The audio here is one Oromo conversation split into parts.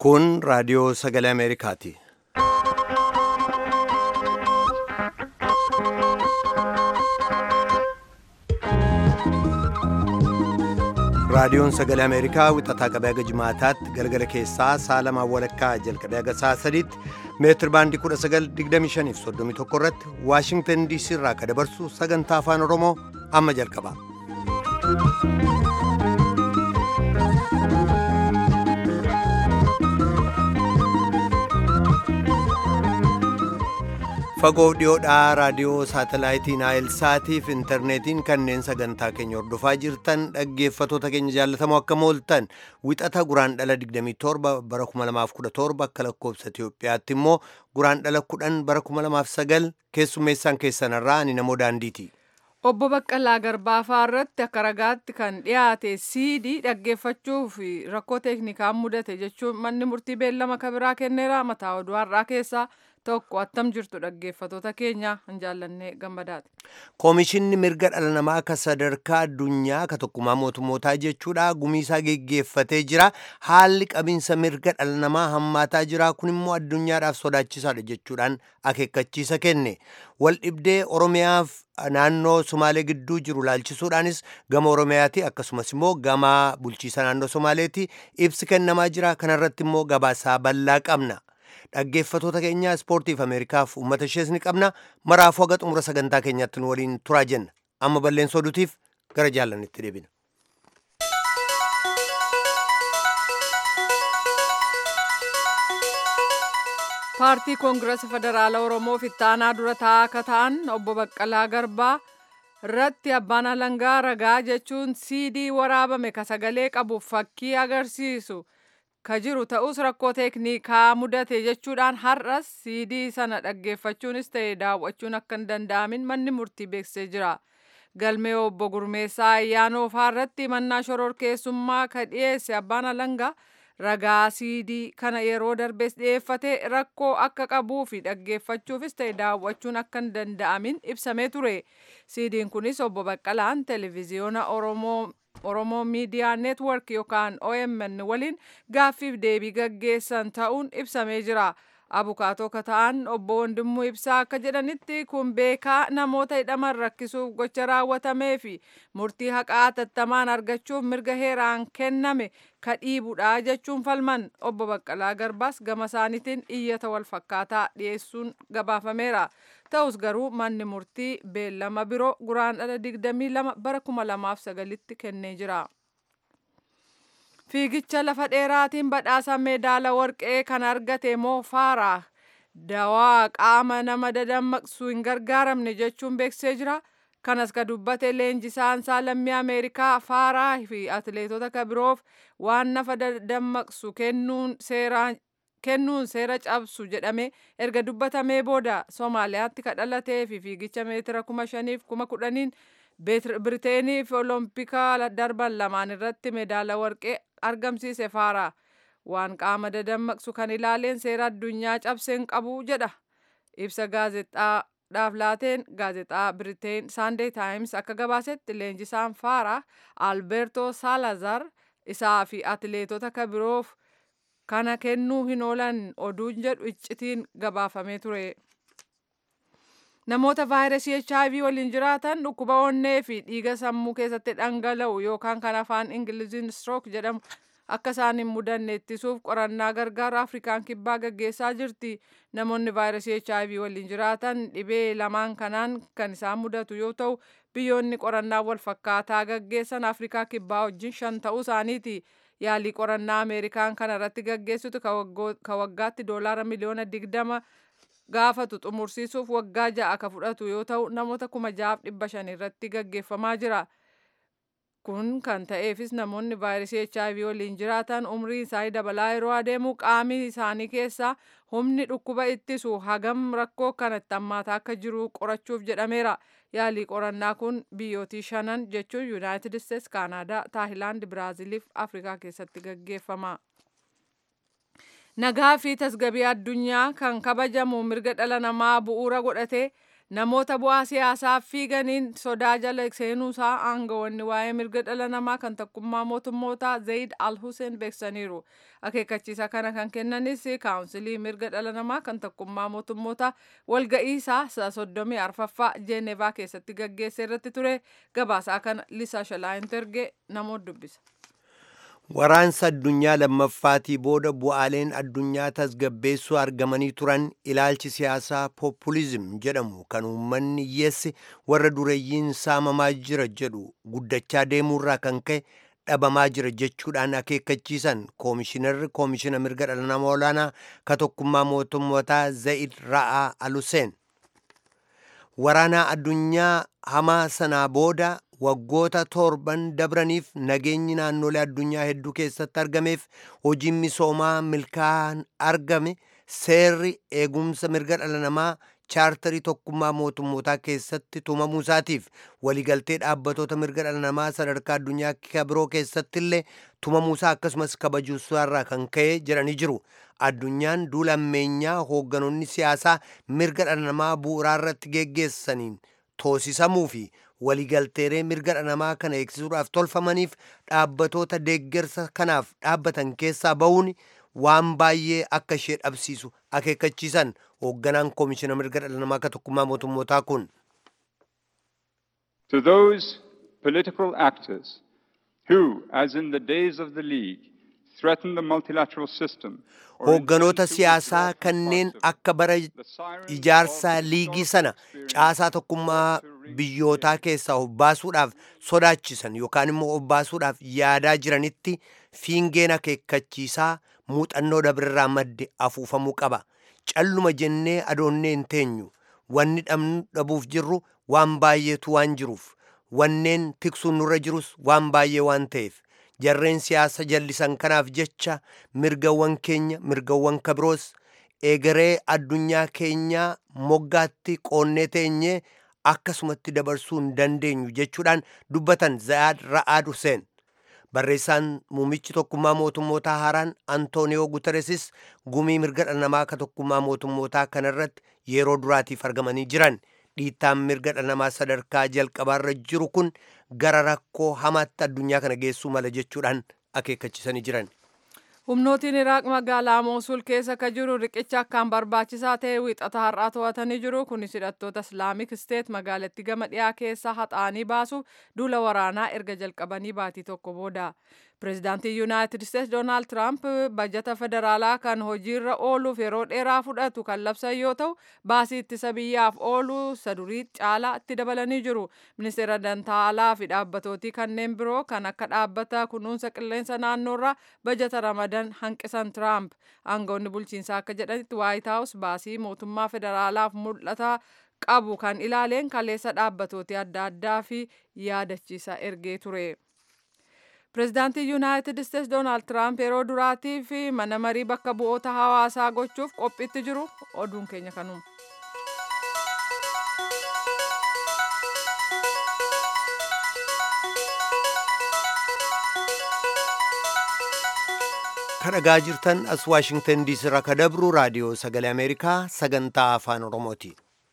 Kun raadiyoo sagalee Ameerikaati. Raadiyoon sagalee Ameerikaa wixataa qabee haga jimaataatti galgala keessaa sa'a lamaan walakkaa jalqabee haga sa'a sadiitti meetir baandii 1925 fi 31 irratti Waashingtan DC irraa akka dabarsu sagantaa afaan Oromoo amma jalqaba. fagoo dhiyoodhaa raadiyoo saatalaayitii naayil saatiif intarneetiin kanneen sagantaa keenya hordofaa jirtan dhaggeeffatoota keenya jaallatamoo akka mooltan wixata guraan dhala 27 bara 2017 akka lakkoobsa Itiyoophiyaatti immoo guraan dhala 10 bara 2009 keessummeessaan keessanirraa ani namoo daandiiti. Obbo Baqqalaa Garbaafaa irratti akka ragaatti kan dhiyaate siidii dhaggeeffachuuf rakkoo teeknikaan mudate jechuun manni murtii beellama kabiraa kenneera mataa oduu har'aa keessaa tokko attam jirtu dhaggeeffatoota keenya hin jaallannee gammadaati. Koomishinni mirga dhala namaa akka sadarkaa addunyaa ka tokkummaa mootummootaa jechuudha gumiisaa geggeeffatee jira haalli qabiinsa mirga dhala namaa hammaataa jira kun immoo addunyaadhaaf sodaachisaadha jechuudhaan akeekkachiisa kenne wal dhibdee oromiyaaf naannoo somaalee gidduu jiru laalchisuudhaanis gama oromiyaati akkasumas immoo gama bulchiisa naannoo somaaleeti ibsi kennamaa jira kanarratti immoo gabaasaa bal'aa qabna. dhaggeeffatoota keenya ispoortiif ameerikaaf uummata ishees ni qabna maraafuu haga xumura sagantaa keenyaatti nu waliin turaa jenna amma balleessa oduutiif gara jaallannitti deebina. paartii koongirasa federaala oromoo fittaanaa dura taa'aa akka ta'an obbo baqqalaa garbaa irratti abbaan alangaa ragaa jechuun siidii waraabame ka sagalee qabu fakkii agarsiisu. ka jiru ta'us rakkoo teeknikaa mudate jechuudhaan har'as siidii sana dhaggeeffachuunis ta'e daawwachuun akka hin danda'amin manni murtii beeksisee jira. Galmee obbo Gurmeessaa ayyaanoo irratti mannaa shororkeessummaa ka dhiyeesse abbaan alangaa ragaa siidii kana yeroo darbees dhiyeeffate rakkoo akka qabuu fi dhaggeeffachuufis ta'e daawwachuun akka hin danda'amin ibsamee ture. Siidiin kunis obbo Baqqalaan televezyiyoona Oromoo Oromoo Miidiyaa Neetwork yookaan OMN waliin gaaffiif deebii gaggeessan ta'uun ibsamee jira. Abukaatoo ka ta'an obbo Wandimmoo Ibsaa akka jedhanitti kun beekaa namoota hidhaman rakkisuuf gocha raawwatamee fi murtii haqaa tattamaan argachuuf mirga heeraan kenname ka dhiibudha jechuun falman obbo Baqqalaa Garbaas gama isaaniitiin iyyata wal fakkaataa dhiyeessuun gabaafameera. Ta'us garuu manni murtii beellama biroo guraan dhala 22 bara 2009tti kennee jira. Fiigicha lafa dheeraatiin badhaasa meedaala warqee kan argate moo faaraa dawaa qaama nama dadammaqsu hin gargaaramne jechuun beeksisee jira. Kanas ka dubbate leenjisaan isaa lammii Ameerikaa faaraa fi atileetota ka biroof waan nafa dadammaqsu kennuun seeraan kennuun seera cabsu jedhame erga dubbatamee booda Somaaliyaatti ka dhalatee fi fiigicha meetira kuma shaniif kuma kudhaniin Biriteeniif olompika darban lamaan irratti meedaala warqee argamsiise faara. Waan qaama dadammaqsu kan ilaaleen seera addunyaa cabseen qabu jedha. Ibsa gaazexaadhaaf laateen gaazexaa Biriteen Saandeey Taayims akka gabaasetti leenjisaan faara Alberto Salazar isaa fi atileetota ka biroof kana kennuu hin oolan oduun jedhu iccitiin gabaafamee ture. Namoota vaayirasii HIV waliin jiraatan dhukkuba onnee fi dhiiga sammuu keessatti dhangala'u yookaan kan afaan Ingiliziin stroke jedhamu akka isaan hin mudanne ittisuuf qorannaa gargaaru Afrikaan kibbaa gaggeessaa jirti. Namoonni vaayirasii HIV waliin jiraatan dhibee lamaan kanaan kan isaan mudatu yoo ta'u biyyoonni qorannaa wal fakkaataa gaggeessan Afrikaa kibbaa wajjin shan ta'uu isaaniiti. Yaalii qorannaa Ameerikaan kana irratti gaggeessitu ka waggaatti doolaara miliyoona digdama gaafatu xumursiisuuf waggaa ja'a ka fudhatu yoo ta'u namoota kuma ja'aaf dhibba shan irratti gaggeeffamaa jira. Kun kan ta'eefis namoonni vaayirasii HIV waliin jiraatan umrii isaanii dabalaa yeroo adeemu qaamni isaanii keessaa humni dhukkuba ittisu hagam rakkoo kanatti hammaataa akka jiru qorachuuf jedhameera. Yaalii qorannaa kun biyyootii shanan jechuun Yuunaayitid Isteets, Kaanaadaa, Taayilaand, Biraaziliif Afrikaa keessatti gaggeeffama. Nagaa fi tasgabii addunyaa kan kabajamu mirga dhala namaa bu'uura godhatee namoota bu'aa siyaasaaf fiiganiin sodaa jala seenuusaa aangawoonni waa'ee mirga dhala namaa kan tokkummaa mootummootaa Zayid Al Hussein beeksisaniiru. Akeekkachiisa kana kan kennanis kaawunsilii mirga dhala namaa kan tokkummaa mootummootaa walga'iisaa soddomii arfaffaa Jeenevaa keessatti gaggeesse irratti ture. Gabaasaa kana Lisaa Shalaayintergee namoota dubbisa. Waraansa addunyaa lammaffaatii booda bu'aaleen addunyaa tasgabbeessuu argamanii turan ilaalchi siyaasaa populizim jedhamu kan uummanni hiyyeessi warra dureeyyiin saamamaa jira jedhu guddachaa deemuurraa kan ka'e dhabamaa jira jechuudhaan akeekkachiisan koomishinarri koomishina mirga dhala namaa olaanaa ka tokkummaa mootummootaa Zayid Ra'aa Aluseen. Waraanaa addunyaa hamaa sanaa booda waggoota torban dabraniif nageenyi naannolee addunyaa hedduu keessatti argameef hojiin misoomaa milkaa'an argame seerri eegumsa mirga dhala namaa chaartarii tokkummaa mootummootaa keessatti tumamuu isaatiif waliigaltee dhaabbatoota mirga dhala namaa sadarkaa addunyaa kabiroo keessatti illee tumamuusaa akkasumas kabajuusaarraa kan ka'e jedhanii jiru. Addunyaan duula ammeenyaa hoogganoonni siyaasaa mirga dhala namaa bu'uuraa irratti geggeessaniin toosisamuu fi waliigalteeree mirga dhala namaa kana eegsisuudhaaf tolfamaniif dhaabbatoota deeggarsa kanaaf dhaabbatan keessaa ba'uun waan baay'ee akka ishee dhabsiisu akeekkachiisan hoogganaan koomishina mirga dhala namaa ka tokkummaa mootummootaa kun. To those political actors who, as in the days of the League, threaten the multilateral system Hoogganoota siyaasaa kanneen akka bara ijaarsaa liigii sana caasaa tokkummaa biyyootaa keessaa obbaasuudhaaf sodaachisan yookaan immoo obbaasuudhaaf yaadaa jiranitti fiingeen akeekkachiisaa muuxannoo dabrirraa madde afuufamuu qaba. Calluma jennee adoonnee hin teenyu. Wanni dhabuuf jirru waan baay'eetu waan jiruuf. Wanneen tiksuun nurra jirus waan baay'ee waan ta'eef. Jarreen siyaasa jallisan kanaaf jecha mirgawwan keenya mirgawwan kabiroos egeree addunyaa keenyaa moggaatti qoonnee teenyee akkasumatti dabarsuu hin dandeenyu jechuudhaan dubbatan Zayaad Ra'aad Hussein. Barreessaan muummichi tokkummaa mootummootaa haaraan Antooniyoo Guteresis gumii mirga dhala namaa ka tokkummaa mootummootaa kanarratti yeroo duraatiif argamanii jiran. Dhiittaan mirga dhala namaa sadarkaa jalqabaarra jiru kun gara rakkoo hamaatti addunyaa kana geessuu mala jechuudhaan akeekkachiisanii jiran. Humnootiin Iraaq magaalaa Moosul keessa ka jiru riqicha akkaan barbaachisaa ta'e wiixata har'aa to'atanii jiru. Kunis hidhattoota Islaamik Steet magaalattii gama dhiyaa keessaa haxaanii baasuuf duula waraanaa erga jalqabanii baatii tokko booda. Pireezidaantiin Yuunaayitid Steets Doonaald Tiraamp bajata federaalaa kan hojiirra ooluuf yeroo dheeraa fudhatu kan labsan yoo ta'u, baasii ittisa biyyaaf oolu sadurii caalaa itti dabalanii jiru. Ministeera Dantaalaa fi dhaabbatootii kanneen biroo kan akka dhaabbata kunuunsa qilleensa naannoorraa bajata ramadan hanqisan Tiraamp. Aangawoonni bulchiinsaa akka jedhanitti Waayit Haawus baasii mootummaa federaalaaf mul'ata qabu kan ilaaleen kaleessa dhaabbatootii adda addaa fi yaadachiisa ergee ture. Pireezidaantiin Yuunaayitid Steets Doonaald Tiraamp yeroo duraatii fi mana marii bakka bu'oota hawaasaa gochuuf qophiitti jiru oduun keenya kanuma. Kadhagaa jirtan as Waashingtan diisii irraa ka dabru raadiyoo sagalee Ameerikaa sagantaa afaan Oromooti.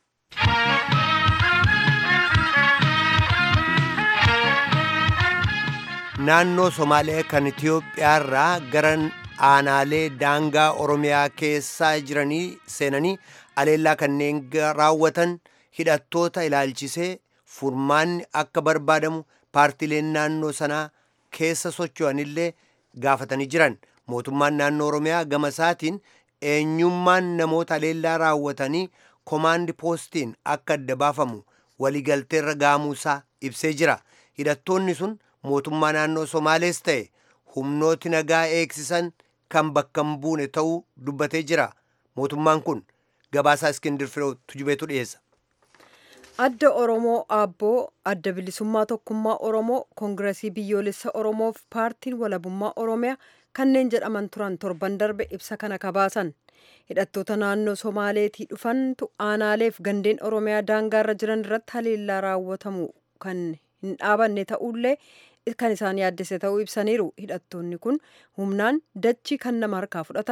Naannoo Somaalee kan Itiyoophiyaarraa gara aanaalee daangaa Oromiyaa keessaa jiranii seenanii aleellaa kanneen raawwatan hidhattoota ilaalchisee furmaanni akka barbaadamu paartileen naannoo sanaa keessa socho'anillee gaafatanii jiran. Mootummaan naannoo Oromiyaa gama isaatiin eenyummaan namoota aleellaa raawwatanii komaandi poostiin akka adda baafamu waliigalteerra gaamuusaa ibsee jira. Hidhattoonni sun mootummaa naannoo Somaalees ta'e humnooti nagaa eegsisan kan bakka hin buune ta'uu dubbatee jira. Mootummaan kun gabaasaa Iskindir Firoo tujubeetu dhiyeessa. Adda Oromoo Aabboo Adda Bilisummaa Tokkummaa Oromoo Koongiresii Biyyoolessa Oromoof Paartiin Walabummaa Oromiyaa kanneen jedhaman turan torban darbe ibsa kana kabaasan. Hidhattoota naannoo Somaaleetii dhufantu aanaaleef gandeen Oromiyaa daangaarra jiran irratti haleellaa raawwatamu kan hin dhaabanne ta'ullee kan isaan yaaddese ta'uu ibsaniiru. Hidhattoonni kun humnaan dachii kan nama harkaa fudhatan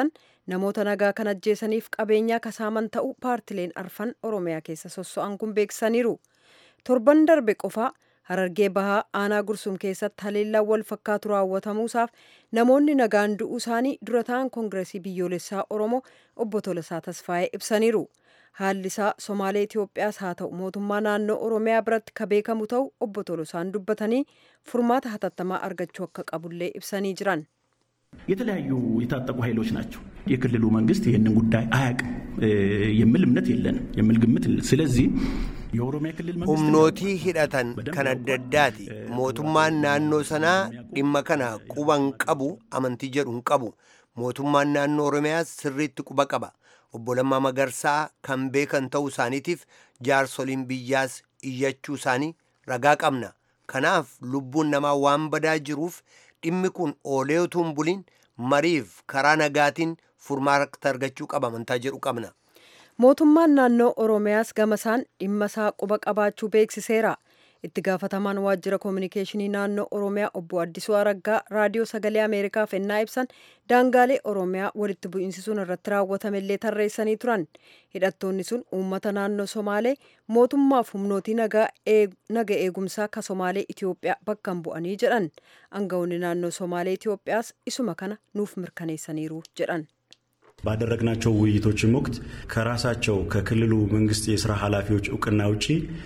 namoota nagaa kan ajjeesaniif qabeenyaa kasaaman ta'uu paartileen arfan oromiyaa keessa sosso'an kun beeksisaniiru torban darbe qofaa harargee bahaa aanaa gursum keessatti haleellaan wal fakkaatu raawwatamuusaaf namoonni nagaan du'uu isaanii dura ta'an koongireesii biyyoolessaa oromoo obbo Tolasaa Tasfaayee ibsaniiru. haalli isaa somaalee Itoophiyaas haa ta'u mootummaa naannoo Oromiyaa biratti ka beekamu ta'u obbo Tolosaan dubbatanii furmaata hatattamaa argachuu akka qabullee ibsanii jiran. የተለያዩ የታጠቁ ኃይሎች ናቸው። የክልሉ መንግስት ይህንን ጉዳይ አያውቅም የሚል እምነት የለንም የሚል ግምት ስለዚህ የኦሮሚያ ክልል መንግስት humnootii hidhatan kan adda addaati mootummaan naannoo sanaa dhimma kana quba hin qabu amantii jedhu hin qabu mootummaan naannoo oromiyaas sirriitti quba qaba obbo Lammaa Magarsaa kan beekan ta'uu isaaniitiif jaarsoliin biyyaas iyyachuu isaanii ragaa qabna kanaaf lubbuun namaa waan badaa jiruuf dhimmi kun oolee utuu hin buliin mariif karaa nagaatiin furmaata argachuu qaba amantaa jedhu qabna. mootummaan naannoo oromiyaas gamasaan dhimma isaa quba qabaachuu beeksiseera itti gaafatamaan waajjira koominikeeshinii naannoo oromiyaa obbo addisuu araggaa raadiyoo sagalee ameerikaaf ennaa ibsan daangaalee oromiyaa walitti bu'iinsi sun irratti raawwatamellee tarreessanii turan hidhattoonni sun uummata naannoo somaalee mootummaaf humnootii naga eegumsaa ka somaalee itiyoophiyaa bakka bu'anii jedhan aangawoonni naannoo somaalee itiyoophiyaas isuma kana nuuf mirkaneessaniiru jedhan. ባደረግናቸው ውይይቶችም ወቅት ከራሳቸው ከክልሉ መንግስት የስራ ኃላፊዎች እውቅና ውጪ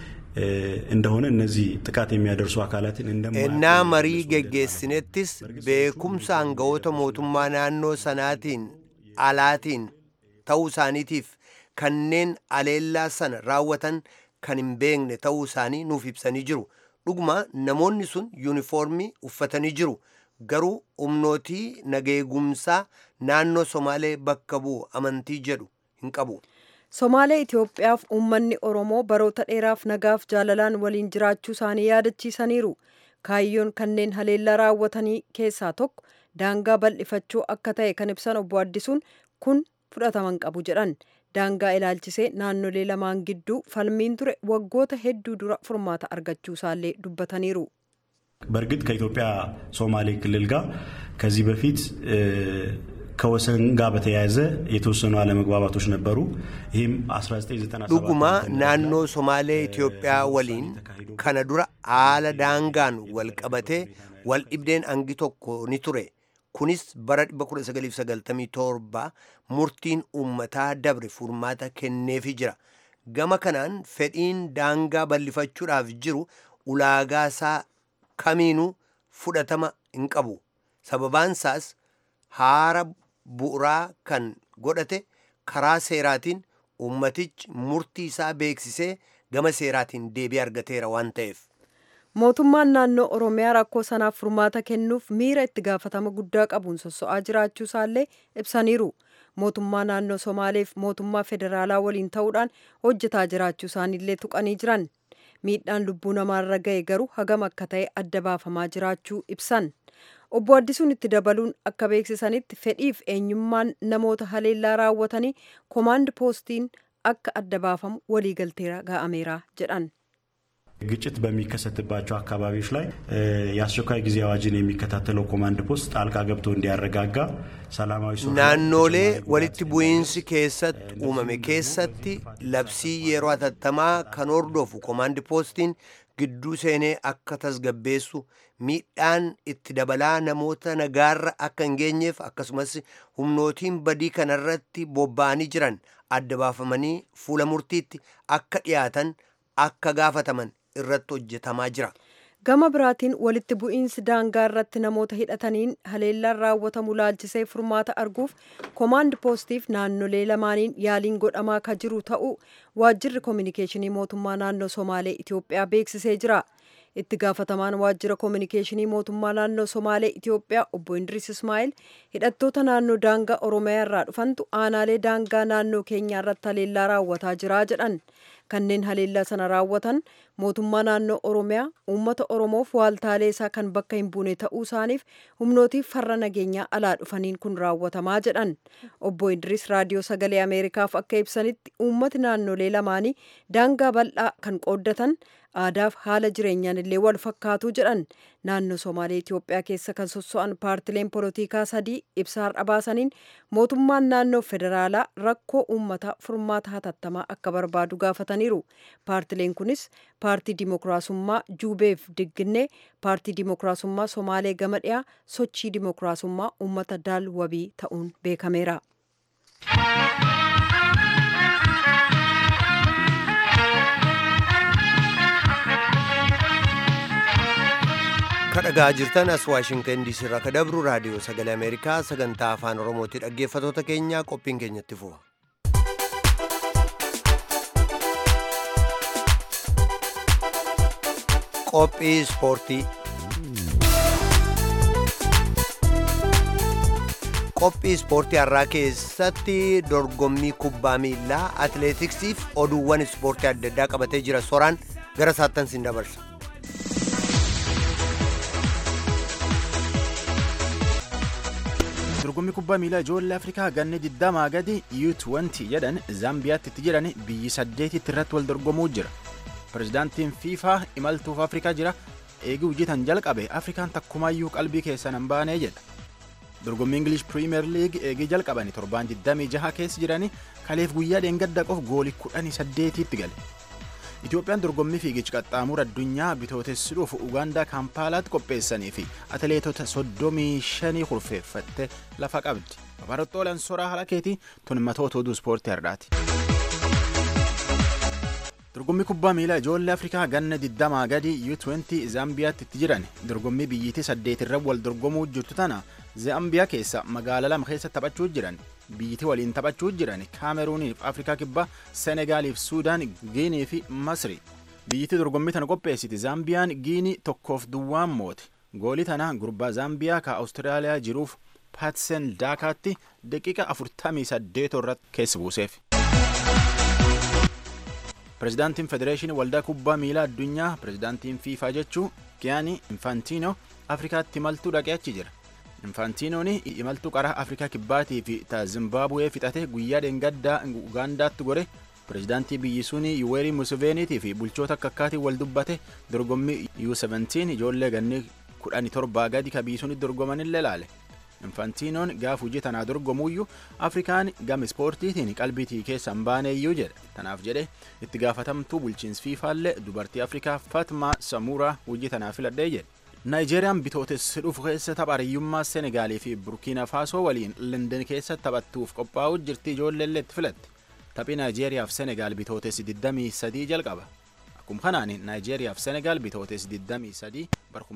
እንደሆነ እነዚህ ጥቃት የሚያደርሱ አካላትን ennaa marii geggeessinettis beekumsa aangawoota mootummaa naannoo sanaatiin alaatiin ta'uu isaaniitiif kanneen aleellaa sana raawwatan kan hin beekne ta'uu isaanii nuuf ibsanii jiru dhuguma namoonni sun yuunifoormii uffatanii jiru garuu humnootii nageegumsaa naannoo somaalee bakka bu'u amantii jedhu hin qabu. somaalee itiyoophiyaaf uummanni oromoo baroota dheeraaf nagaaf jaalalaan waliin jiraachuu isaanii yaadachiisaniiru kaayyoon kanneen haleellaa raawwatanii keessaa tokko daangaa bal'ifachuu akka ta'e kan ibsan obbo addisuun kun fudhataman qabu jedhan daangaa ilaalchisee naannolee lamaan gidduu falmiin ture waggoota hedduu dura furmaata argachuu isaallee dubbataniiru. በእርግጥ ከኢትዮጵያ ሶማሌ ክልል ጋር ከዚህ በፊት ከወሰን ጋር በተያያዘ የተወሰኑ አለመግባባቶች ነበሩ። ይህም 1997 dhuguma naannoo somaalee Itoophiyaa waliin kana dura haala daangaan wal qabatee wal dhibdeen hangi tokko ni ture. Kunis bara 1997 murtiin uummataa dabre furmaata kenneefi jira. Gama kanaan fedhiin daangaa bal'ifachuudhaaf jiru ulaagaa isaa kamiinuu fudhatama hin qabu. Sababaan isaas haara bu'uuraa kan godhate karaa seeraatiin ummatichi murtii isaa beeksisee gama seeraatiin deebii argateera waan ta'eef. mootummaan naannoo oromiyaa rakkoo sanaaf furmaata kennuuf miira itti gaafatama guddaa qabuun sosso'aa jiraachuu isaallee ibsaniiru mootummaa naannoo somaaleef mootummaa federaalaa waliin ta'uudhaan hojjetaa jiraachuu isaaniillee tuqanii jiran miidhaan lubbuu namaarra ga'e garuu hagam akka ta'e adda baafamaa jiraachuu ibsan obbo addisuun itti dabaluun akka beeksisanitti fedhiif eenyummaan namoota haleellaa raawwatanii koomaand poostiin akka adda baafamu waliigalteera ga'ameera jedhan. ግጭት በሚከሰትባቸው አካባቢዎች ላይ የአስቸኳይ ጊዜ አዋጅን የሚከታተለው ኮማንድ ፖስት ጣልቃ ገብቶ እንዲያረጋጋ ሰላማዊ naannolee walitti bu'iinsi keessatti uumame keessatti labsii yeroo hatattamaa kan hordofu koomaandi poostiin gidduu seenee akka tasgabbeessu miidhaan itti dabalaa namoota nagaarra akka hin geenyeef akkasumas humnootiin badii kanarratti bobba'anii jiran adda baafamanii fuula murtiitti akka dhiyaatan akka gaafataman irratti hojjetamaa jira. gama biraatiin walitti bu'iinsi daangaa irratti namoota hidhataniin haleellaan raawwatamu laalchisee furmaata arguuf koomaand poostiif naannolee lamaaniin yaaliin godhamaa ka jiru ta'uu waajjirri koominikeeshinii mootummaa naannoo somaalee itiyoophiyaa beeksisee jira itti gaafatamaan waajjira koominikeeshinii mootummaa naannoo somaalee itiyoophiyaa obbo indiris ismaa'il hidhattoota naannoo daangaa oromiyaa irraa dhufantu aanaalee daangaa naannoo keenyaa irratti haleellaa raawwataa jira jedhan kanneen haleellaa sana raawwatan mootummaa naannoo oromiyaa uummata oromoof waaltaalee isaa kan bakka hin buune ta'uu isaaniif humnootiif farra nageenyaa alaa dhufaniin kun raawwatamaa jedhan obbo Idris raadiyoo sagalee ameerikaaf akka ibsanitti uummati naannolee lamaanii daangaa bal'aa kan qooddatan aadaaf haala jireenyaan illee wal fakkaatu jedhan naannoo somaalee Itoophiyaa keessa kan sosso'an paartileen polotikaa sadii ibsa har'a baasaniin mootummaan naannoo federaalaa rakkoo uummataa furmaata hatattamaa akka barbaadu gaafataniiru paartileen kunis paartii dimokiraasummaa juubeef digginnee paartii dimokiraasummaa somaalee gama dhiyaa sochii dimokiraasummaa uummata daal wabii ta'uun beekameera. kadhagaa jirtan as waashingtan diisii irraa kadabru raadiyoo sagalee ameerikaa sagantaa afaan oromooti dhaggeeffatoota keenya qophiin keenyatti fufa. qophii ispoortii qophii ispoortii har'aa keessatti dorgommii kubbaa miilaa atileetiksiif oduuwwan ispoortii adda addaa qabatee jira soraan gara saattan siin dabarsa. dorgommii kubbaa miilaa ijoollee afrikaa ganna digdamaa gadi U20 jedhan zaambiyaatti itti jiran biyyi saddeetitti irratti wal dorgomuu jira pirezidaantiin fiifaa imaltuuf afrikaa jira eegii hojjetan jalqabe afrikaan takkumaayyuu qalbii keessan hin baanee jedha dorgommii ingilish piriimeer liig eegii jalqabani torbaan 26 keessa jirani kaleef guyyaa dheengadda qof goolii 18tti gale Itoophiyaan dorgommii fiigicha qaxxaamura addunyaa bitootessuudhuuf Ugaandaa Kaampaalaatti qopheessanii fi atileetota 35 kurfeeffatte lafa qabdi. Babarottooleen soraa halakeetii tun matoota oduu ispoortii har'aati. Dorgommii kubbaa miilaa ijoollee Afrikaa ganna 20 gadi U20 Zaambiyaatti itti jiran dorgommii biyyiitii saddeetirra wal dorgomuu jirtu tana Zaambiyaa keessa magaalaa lama keessa taphachuu jiran biyyitii waliin taphachuu jiran Kaameruuniif Afrikaa kibbaa Senegaaliif Suudaan Giinii fi Masri. Biyyitii dorgommii tana qopheessiti Zaambiyaan Giinii tokkoof duwwaan moote. Goolii tana gurbaa Zaambiyaa ka Awustiraaliyaa jiruuf Paatsen Daakaatti daqiiqa 48 irratti keessa buuseef. Pireezidaantiin Federeeshinii Waldaa Kubbaa Miilaa Addunyaa Pireezidaantiin Fiifaa jechuu Giyaanii Infaantiinoo Afrikaatti imaltuu dhaqee achi jira. Infaantinoon imaltuu qaraa Afrikaa Kibbaatii fi ta Zimbaabuwee fixate guyyaa dheengaddaa Ugaandaatti gore pireezidaantii biyyi suni Yuweerii Museveeniitii fi bulchoota akka akkaatiin wal dubbate dorgommii U17 ijoollee ganni kudhanii torbaa gadi ka biyyi suni dorgomanillee laale. Infaantinoon gaaf hojii tanaa dorgomuuyyuu Afrikaan gama ispoortiitiin qalbiitii keessa hin baaneeyyuu jedha. Tanaaf jedhe itti gaafatamtuu bulchiinsi fiifaallee dubartii Afrikaa Fatmaa Samuuraa hojii tanaa filadhee jedhe. Naayijeeriyaan bitootessa dhufu keessa tapha hariyyummaa Senegaalii fi Burkiina Faasoo waliin London keessa taphattuuf qophaa'uu jirti ijoolleellee itti filatte. Taphii Naayijeeriyaaf Senegaal bitootessi 23 jalqaba. Akkuma kanaan Naayijeeriyaaf Senegaal bitootessi 23 bara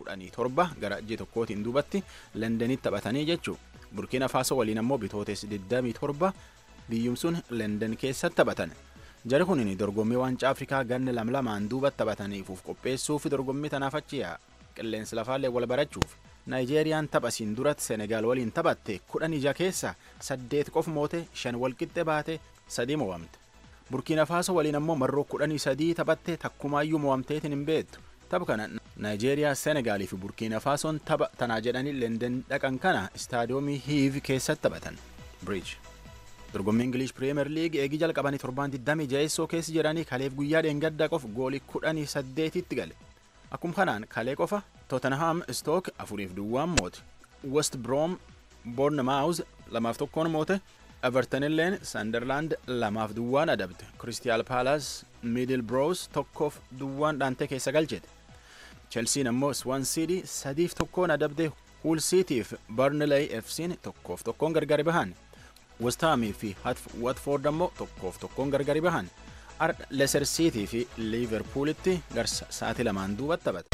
2017 gara ji'a tokkootiin duubatti Londonitti taphatanii jechuu. Burkiina Faasoo waliin ammoo bitootessi 27 biyyumsuun London keessa taphatan. Jari kun dorgommii waancaa Afrikaa ganna lam lamaan duubatti taphataniifuuf qopheessuuf dorgommii tanaaf achi yaa'a. qilleensi lafaallee wal barachuuf naayijeeriyaan taphasiin duratti senegaal waliin taphatte kudhan ija keessa saddeet qof moote shan walqixxe baate sadii mo'amte burkiina faaso waliin ammoo marroo kudhanii sadii taphatte takkumaayyuu mo'amteetiin hin beektu tapha kana naayijeeriyaa senegaalii fi burkiina faasoon tapha tanaa jedhanii lenden dhaqan kana istaadiyoomii hiiv keessatti taphatan biriij dorgommii ingilish piriimeer liig eegii jalqabanii torbaan 26 keessa jedhanii kaleef guyyaa dheengaddaa qof goolii kudhanii saddeetitti gale Akkuma kanaan kalee qofa Tottenham Stoke afuriif duwwaan moote. West Brom Bournemouth lamaaf tokkoon moote. Everton illeen Sunderland lamaaf duwwaan adabde. Crystal Palace Middlesbrough tokkoof duwwaan dhaantee keessa galchite. Chelsea ammoo Swansea City sadiif tokkoon adabde. Hull City fi Burnley FC'n tokkoof tokkoon gargari bahan. West Ham fi Watford ammoo tokkoof tokkoon gargari bahan. Leicester City fi Liverpoolitti garsa sa'aatii lamaan duubatti taphata.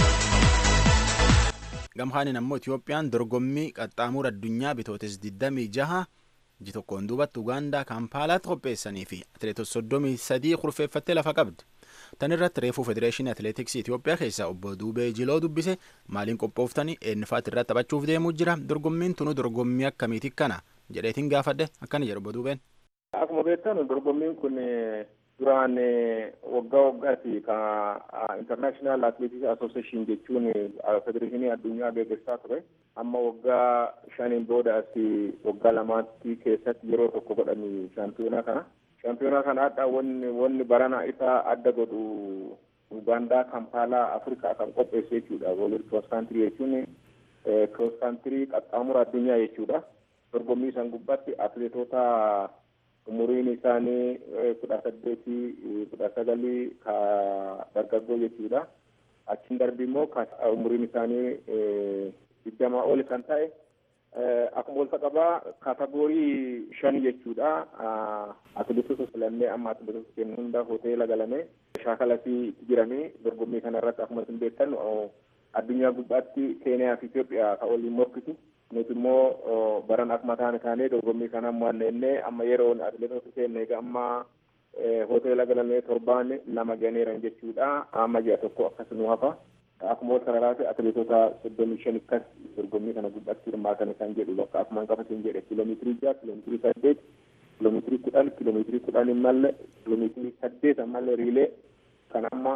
Gamhaaniin ammoo Itiyoophiyaan dorgommii qaxxaamura addunyaa bitootes 26 ji tokkoon duubatti Ugaandaa Kaampaalaatti qopheessanii fi atileetota 33 kurfeeffattee lafa qabdi. Tan irratti reefuu Federeeshinii Atileetiksii Itiyoophiyaa keessaa obbo Duubee Jiloo dubbise maaliin qophooftanii eenyufaatti irratti taphachuuf deemuu jira dorgommiin tunu dorgommii akkamiiti kana jedheetiin gaafadhe akkana jedhu obbo Duubeen. Akkuma beektan dorgommiin kun duraan waggaa waggaatti ka international athletics association jechuun federeeshinii addunyaa gaggeessaa ture amma waggaa shaniin booda as waggaa lamaatti keessatti yeroo tokko godhani shaampiyoonaa kana shaampiyoonaa kana adda wanni wanni barana isaa adda godhu Ugaandaa Kampaalaa Afrikaa kan qopheesse jechuudha. Woolid Cross Country jechuun Cross Country qaxxaamura addunyaa jechuudha. Dorgommii san gubbaatti atileetota umuriin isaanii kudha saddeetii kudha sagalii ka dargaggoo jechuudha. Achiin darbi immoo umuriin isaanii digdamaa oli kan ta'e akkuma wal qabaa kaatagoorii shan jechuudha. Atileetota filannee amma atileetota kennu hunda hoteela galamee shaakalatti itti jiranii dorgommii kana irratti akkuma isin beektan addunyaa gubbaatti Keeniyaa fi Itoophiyaa kan waliin morkitu. Nuti immoo baran akkuma taane taanee dorgommii kana mo'annee amma yeroo atileetota keenya egaa amma hoteela galamee torbaan lama ganeeran jechuudha. Amma ji'a tokko akkas nu hafa. Akkuma wal sararaati atileetota soddomii shan akkas dorgommii kana gubbaatti hirmaatan kan jedhu bakka akkuma qabatin jedhe kiiloomeetirii jaha kiiloomeetirii saddeet kiiloomeetirii kudhan kiiloomeetirii kudhan hin malle kiiloomeetirii saddeet ammallee riilee kan amma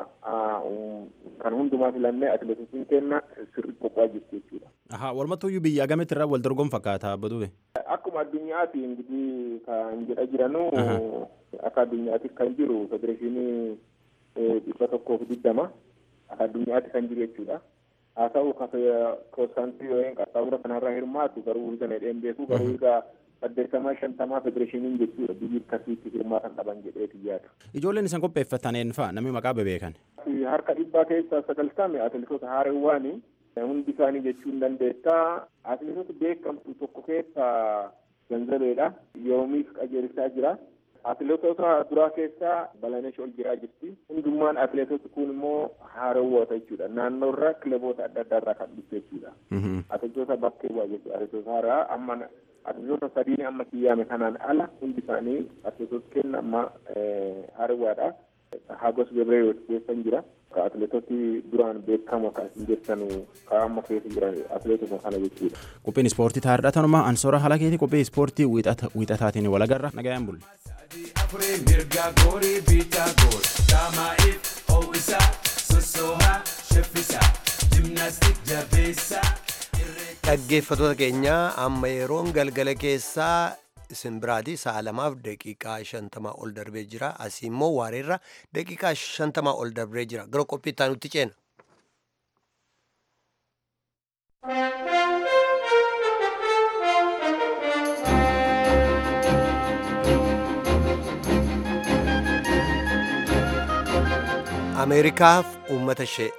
kan hundumaa filannee atileetotiin kenna sirri qophaa'aa jirti jechuudha. Ahaa, walumattuyyuu biyya agamitti irraa wal dorgomu fakkaata Badube? Akkuma addunyaati ingidihi kan jedha jiranu akka addunyaatti kan jiru federeeshinii dhibba tokkoof digdama akka addunyaatti kan jiru jechuudha. Haa ta'u koostaantii yookiin qaxxaamura kanarraa hirmaatu garuu hirga nadheen beeku garuu hirga saddeettamaa shantamaa federeeshiniin jechuudha biyyi akkasiitti hirmaatan qaban jedheeti yaada. Ijoolleen isan qopheeffataneen fa'a namni maqaa bebeekan. Harka dhibbaa keessaa sagaltame atileetota haareewwaani hundi isaanii jechuu hin dandeetta. Atileetota beekamtu tokko keessa ganzabeedha. Yoomiif qajeelchaa jira. Atileetota duraa keessaa Balanesh ol jiraa jirti. Hundummaan atileetota kun immoo haareewwota jechuudha. Naannoo irraa kilaboota adda addaa irraa kan dhufte jechuudha. Atileetota bakkee bu'aa jechuudha. Atileetota haaraa amma atileetota sadiin amma kiyyaame kanaan ala hundi isaanii atileetota kenna amma haareewwaadha. Hagos Gebreewoot keessan jira. Ka atileetoti duraan beekamoo kan isin jettan ka amma keessa jiran atileetota kana jechuudha. Qophiin ispoortii taa'aadha tanuma ansoora haala keetii qophii ispoortii wiixataatiin wal agarra nagayaan bulle. Afuree mirga goorii biitaa goor daamaa'iif ho'isaa sossoohaa sheffisaa jimnaastik jabeessaa. Dhaggeeffattoota keenya amma yeroon galgala keessaa isin biraati sa'a lamaaf daqiiqaa shantamaa ol darbee jira asii immoo waareerra daqiiqaa shantamaa ol darbee jira gara qophii itti aanutti ceena. Ameerikaaf uummata ishee.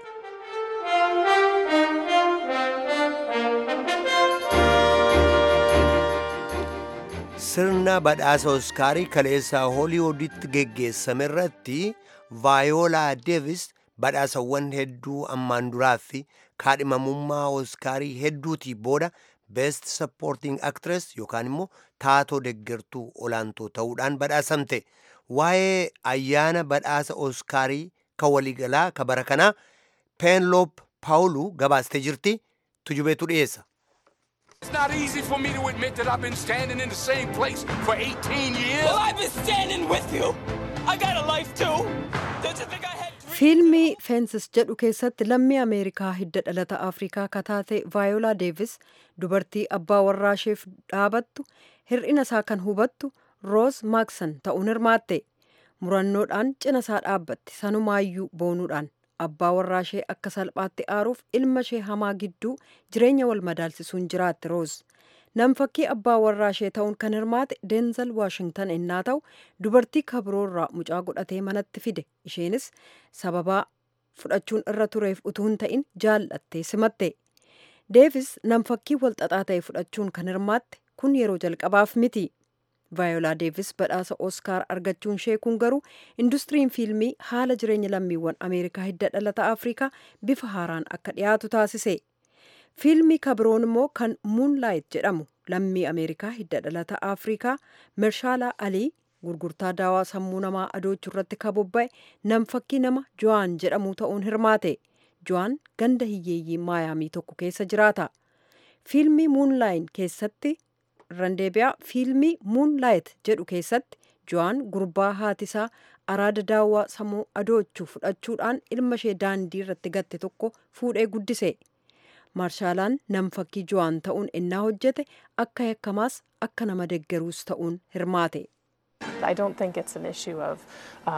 sirna badhaasa oskaarii kaleessaa hooliwuditti geggeessame irratti vaayoolaa deevis badhaasawwan hedduu ammaan duraa fi kaadhimamummaa oskaarii hedduutii booda beest sappoorting actress yookaan immoo taatoo deggertuu olaantoo ta'uudhaan badhaasamte waa'ee ayyaana badhaasa oskaarii kan waliigalaa ka bara kanaa peenloop paawuluu gabaastee jirti tujubeetu dhiyeessa. It's not easy for me to admit that I've been standing in the same place for 18 years. Well, I've been standing with you. I got a life too. Don't you think I had fiilmii feensis jedhu keessatti lammii ameerikaa hidda dhalata afrikaa kataate vaayoolaa deevis dubartii abbaa warraa isheef dhaabattu hir'ina isaa kan hubattu roos maaksan ta'uun hirmaatte murannoodhaan cina isaa dhaabbatti sanumaayyuu boonuudhaan abbaa warraa ishee akka salphaatti aaruuf ilma ishee hamaa gidduu jireenya wal madaalsisuun jiraatte roos nam fakkii abbaa warraa ishee ta'uun kan hirmaate deenzal waashingtan ennaa ta'u dubartii kabroorraa mucaa godhatee manatti fide isheenis sababaa fudhachuun irra tureef utuu hin ta'in jaallattee simatte deevis nam fakkii wal xaxaa ta'e fudhachuun kan hirmaatte kun yeroo jalqabaaf miti vaayoolaa deevis badhaasa oskaar argachuun ishee kun garuu industiriin fiilmii haala jireenya lammiiwwan ameerikaa hidda dhalata afrikaa bifa haaraan akka dhiyaatu taasise fiilmii kabiroon immoo kan muunlaayit jedhamu lammii ameerikaa hidda dhalata afrikaa mershaala alii gurgurtaa daawaa sammuu namaa adoochuu irratti kabobba'e nam fakkii nama jo'aan jedhamu ta'uun hirmaate jo'aan ganda hiyyeeyyii maayaamii tokko keessa jiraata fiilmii muunlaayin keessatti randeebiyaa fiilmii muunlaayit jedhu keessatti jo'aan gurbaa haatisaa araada daawwaa sammuu adoochuu fudhachuudhaan ilma ishee daandii irratti gatte tokko fuudhee guddise marshaalaan nam fakkii jo'aan ta'uun ennaa hojjete akka yakkamaas akka nama deggeruus ta'uun hirmaate. I don't think it's an issue of um,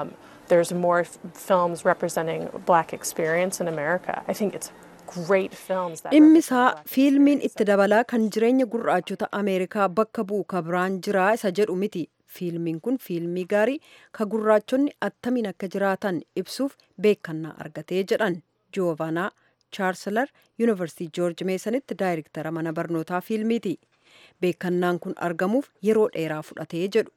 there's more f- films representing black experience in America. I think it's great films that dhimmi isaa fiilmiin itti dabalaa kan jireenya gurraachota ameerikaa bakka bu'u ka biraan jiraa isa jedhu miti fiilmiin kun fiilmii gaarii ka gurraachonni attamiin akka jiraatan ibsuuf beekannaa argatee jedhan joovanaa chaarsalar yuunivarsiitii joorji meesanitti daayirektara mana barnootaa fiilmiiti beekannaan kun argamuuf yeroo dheeraa fudhatee jedhu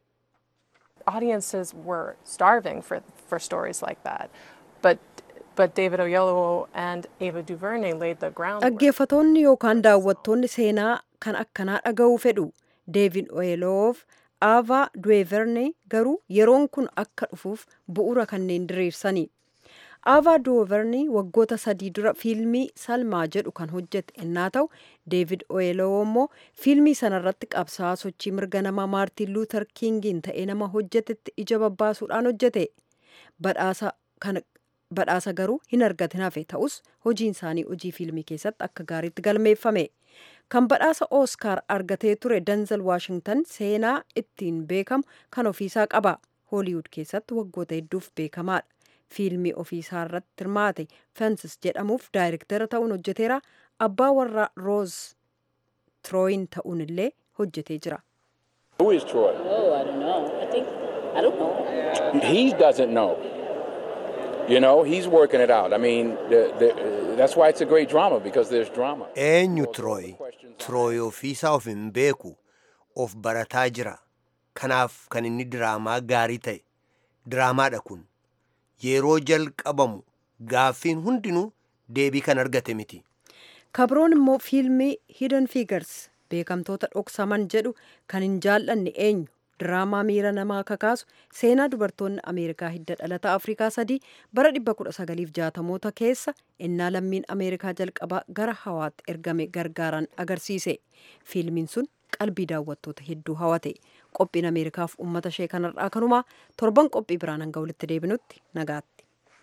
audiences were starving for, for stories like that. But but David Oyelowo and Ava DuVernay laid the groundwork. dhaggeeffatoonni yookaan daawwattoonni seenaa kan akkanaa dhaga'uu fedhu deevid oyeloof aavaa duweverne garuu yeroon kun akka dhufuuf bu'uura kanneen diriirsani aavaa duweverne waggoota sadii dura fiilmii salmaa jedhu kan hojjete ennaa ta'u deevid oyeloo immoo fiilmii sanarratti qabsaa'aa sochii mirga namaa maartiin luuter kingiin ta'ee nama hojjetetti ija babbaasuudhaan hojjete badhaasa kana badhaasa garuu hin argatin hafe ta'us hojiin isaanii hojii fiilmii keessatti akka gaariitti galmeeffame kan badhaasa ooskaar argatee ture danzel waashingtan seenaa ittiin beekamu kan ofiisaa qaba hooliwud keessatti waggoota hedduuf beekamaadha fiilmii ofiisaa irratti hirmaate fensis jedhamuuf daayirektara ta'uun hojjeteera abbaa warraa rooz trooyin ta'uun illee hojjetee jira. Who is Troy? Oh, I don't know. I think I don't know. He doesn't know. You know, he's working it out. I mean, the, the, that's why it's a great drama because there's drama. eenyu tirooyi tirooyi ofiisaa of hin beeku of barataa jira kanaaf kan inni diraamaa gaarii ta'e diraamaadha kun yeroo jalqabamu gaaffiin hundinuu deebii kan argate miti kabroon immoo fiilmii hidden figures beekamtoota dhoksaman jedhu kan hin jaallanne eenyu diraamaa miira namaa kakaasu seenaa dubartoonni ameerikaa hidda dhalata afrikaa sadii bara 1960moota keessa ennaa lammiin ameerikaa jalqabaa gara hawaatti ergame gargaaran agarsiise fiilmiin sun qalbii daawwattoota hedduu hawate qophiin ameerikaaf ummata ishee kanarraa kanumaa torban qophii biraan hanga walitti deebinutti nagaatti.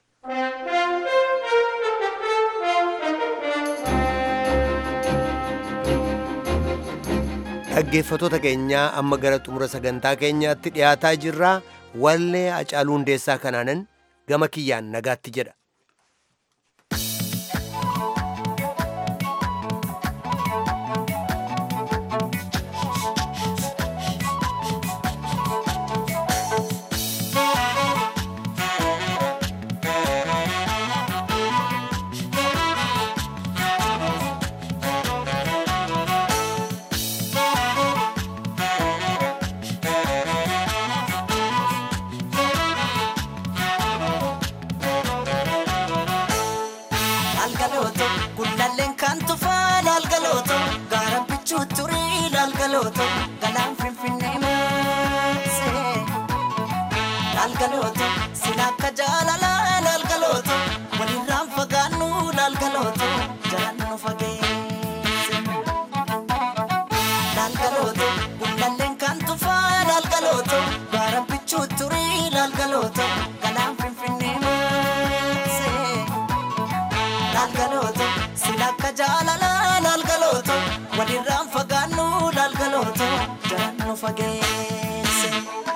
dhaggeeffatoota keenyaa amma gara xumura sagantaa keenyaatti dhiyaataa jirraa wallee Hacaaluu Hundeessaa kanaanan gama kiyyaan nagaatti jedha. Laalgalooto gullalleen kan tufaa laalgalooto gaara bichuu turii laalgalooto galaan finfinnee maasee laalgalooto sila akka jaalalaa laalgalooto walirraan fagaannu laalgalooto jalaan nu fageesse laalgalooto gullalleen kan tufaa laalgalooto gaara bichuu turii laalgalooto galaan finfinnee maasee. laalgalooto silakka jaalala laalgalooto walirraan fagaannu laalgalooto jalaan nu fageesse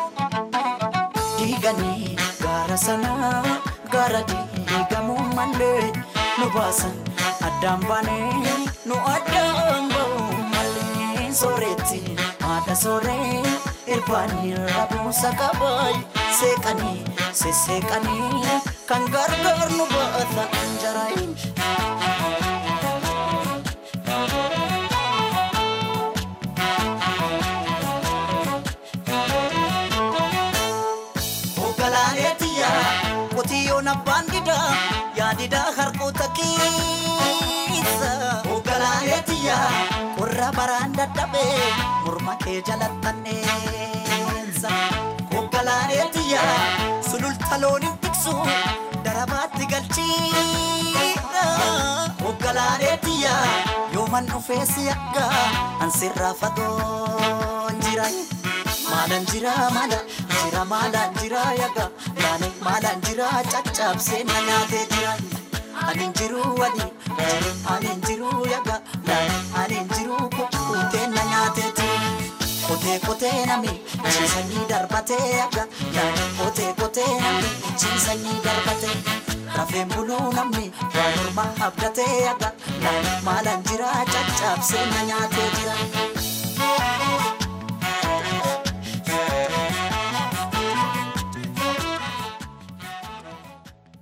diiganii gaara sanaa gaara diigamuu malee nu baasan addaan baanee nu addaan ba'uu malee sooretti haadha sooree irbaanii rabuusa qabaay seeqanii sesseeqanii kan gargaar nu baata anjaraayin. Hoogganaaneetiyya qotiyyoon abbaan didaa yaadidaa harkoota keessa. Hoogganaaneetiyya qorra baraan dadhabee morma kee jalattanneessa. Hoogganaaneetiyya sululta looniin tiksu darabaatti galchiidha. Hoogganaaneetiyya yooman dhufee si akka ansirraa fagoon jira. Maalaan jira maala jira maalaan jira yaga laane maalaan jira caccabsee na nyaatee jira. Ani jiru wadi ani jiru yaga laane ani jiru kukkutee na nyaatee jira. qotee qotee namni ciisanii darbatee aga yaada qotee qotee namni ciisanii darbatee rafeen buluu namni waa morma abdatee aga naan maalan jira caccabsee na nyaatee jira.